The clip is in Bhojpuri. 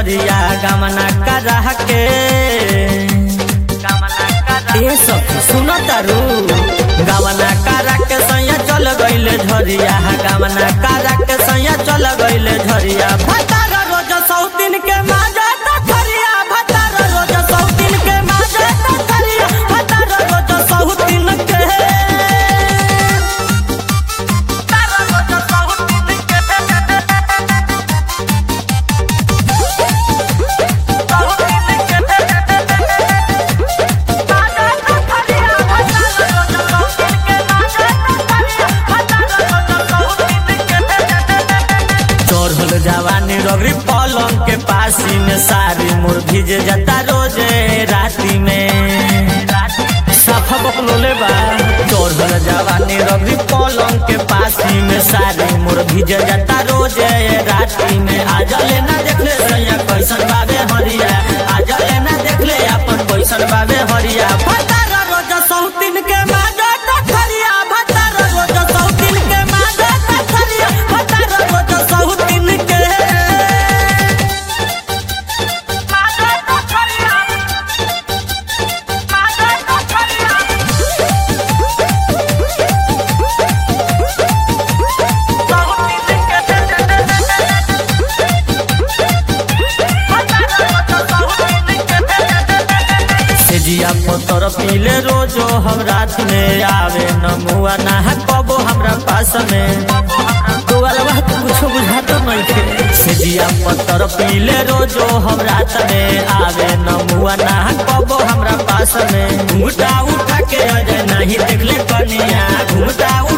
झरिया गमना करा के ए सखी सुन तारू गमना करा के सैया चल गइले झरिया गमना करा के सैया चल गइले झरिया भतार रोज सौतीन के माजा तखरिया भतार रोज सौतीन के माजा तखरिया भतार रोज सौतीन के चढ़ल जवानी रगरी पलंग के पासी में सारी मोर भीज जाता रोजे राती में साफा बकलोले बा चढ़ल जवानी रगरी पलंग के पासी में सारी मोर भीज जाता रोजे राती में आज लेना देख ले सैया कैसन बाबे हरिया आज लेना देख ले अपन कैसन बाबे हरिया भतार रोज सौतीन के माजा तखरिया भतार रोज सौतीन के माजा तखरिया भतार रोज सौतीन के माजा तखरिया माजा तखरिया सेजिया पतर पीले रोजो हम रात में आवे नमुआ ना कबो हमरा पास में तो वाला कुछो बुझातो नहीं थे सेजिया पतर पीले रोजो हम रात में आवे नमुआ ना कबो हमरा पास में घूटा उठा के अजय नहीं देखले कनिया घूटा